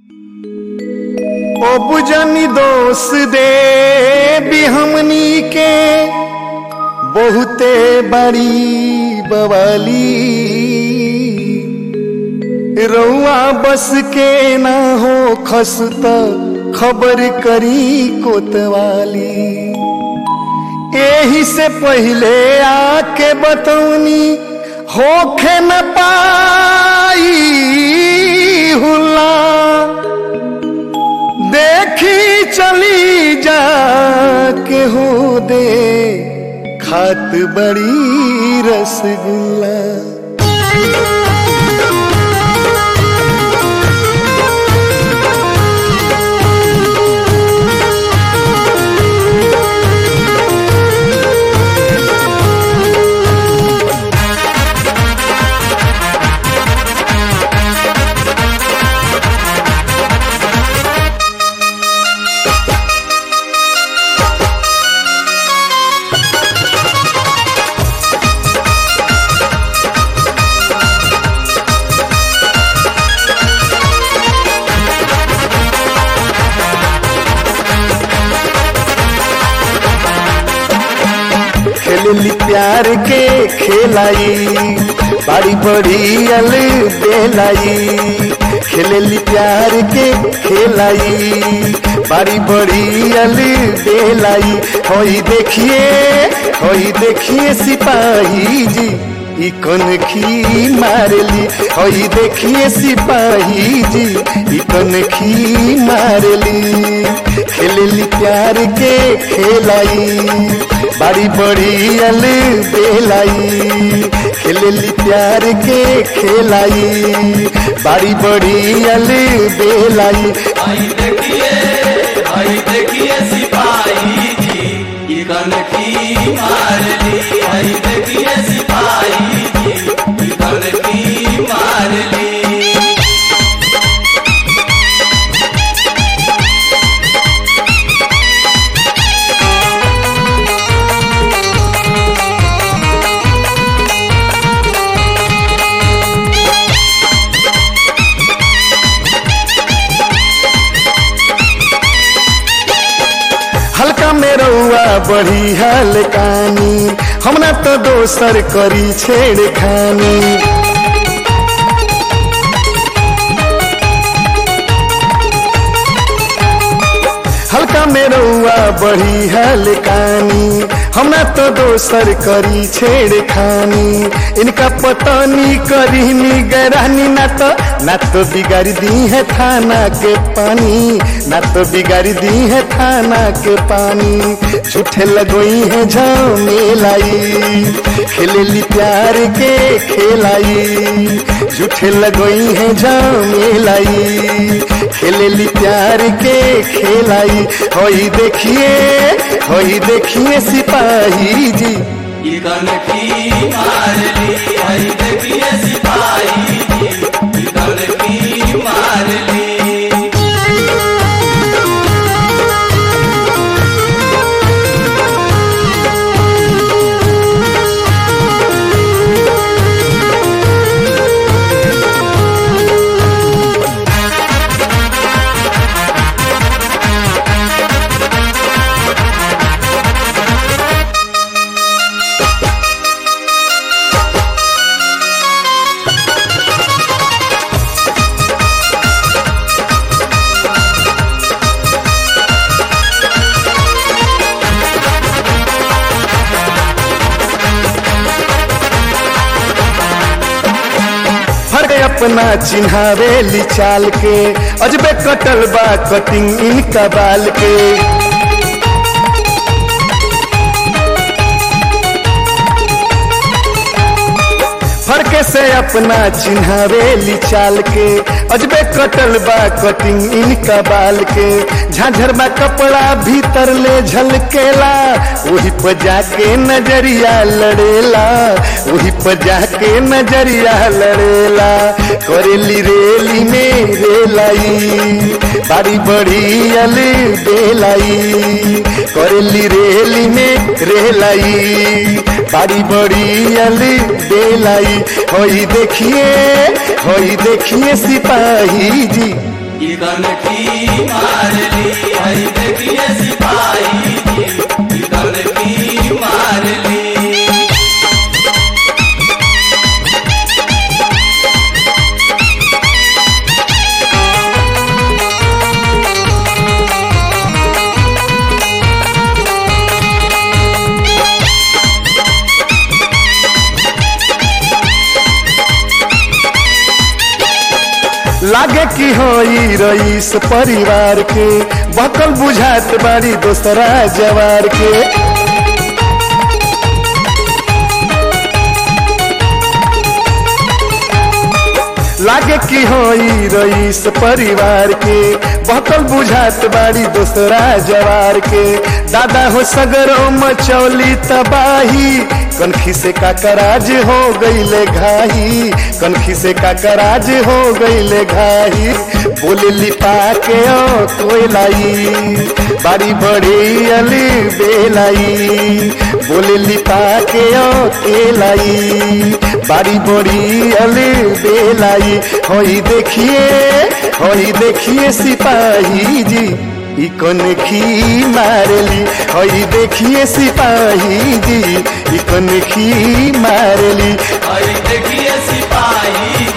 ओ बुजनी दोष दे भी हमनी के बहुते बड़ी बवाली रउआ बस के ना हो खसत खबर करी कोतवाली एही से पहले आके बतौनी होखे न पाई हुला देखी चली जा के हो दे खात बड़ी रसगुल्ला खेलली प्यार के खेलाई बाड़ी बड़ी अल बेलाई खेलली प्यार के खेलाई बाड़ी बड़ी अल बेलाई होई देखिए होई देखिए सिपाही जी ई कनखी मारली होई देखिए सिपाही जी ई कनखी मारली खेलली प्यार के खेलाई बाड़ी बड़ी अल बेलाई खेलली प्यार के खेलाई बाड़ी बड़ी अल बेलाई आई देखिए आई देखिए सिपाही जी ये कनखी मार ली आई देखिए सिपाही जी ये कनखी मार ली हल्का में रउआ बढ़ी हलकानी हमरा तो दोसर करी छेड़खानी हल्का में रउआ बढ़ी हलकानी हमरा तो दोसर करी छेड़खानी इनका पतनी करी निगरानी ना तो ना तो बिगाड़ दी है थाना के पानी ना तो बिगाड़ दी है थाना के पानी झूठे लगोई है झमेलाई खेलेली प्यार के खेलाई झूठे लगोई है झमेलाई खेलेली प्यार के खेलाई होई देखिए होई देखिए सिपाही जी ये कनखी मार ली आई देखिए सिपाही जी ये कनखी मार ली फर्क अपना चिन्हावेली चाल के अजबे कटल बा कटिंग इनका बाल के फर्क से अपना चिन्हावेली चाल के अजबे कटल बा कटिंग इनका बाल के झाझर बा कपड़ा भीतर ले झलकेला वही पर जाके नजरिया लड़ेला वही पर जाके नजरिया लड़ेला करेली रेली में रेलाई बारी बड़ी अल बेलाई करेली रेली में रेलाई बारी बड़ी अल बेलाई होई देखिए होई देखिए सिपाही जी ई कनखी मारली हई देखिए सिपाही जी ई कनखी मारली लागे कि होई रईस परिवार के बकल बुझात बाड़ी दोसरा जवार के लागे कि होई रईस परिवार के बकल बुझात बाड़ी दोसरा जवार के दादा हो सगरो मचौली तबाही कनखी से काकराज हो गईले घाही कनखी से काकराज हो गईले घाही बोले लिपा के ओ कोयलाई बारी बड़ी अली बेलाई बोले लिपा के ओ केलाई बारी बड़ी अली बेलाई होई देखिए होई देखिए सिपाही जी ई कनखी मारली होई देखिए सिपाही जी ई कनखी मारली हई देखिए सिपाही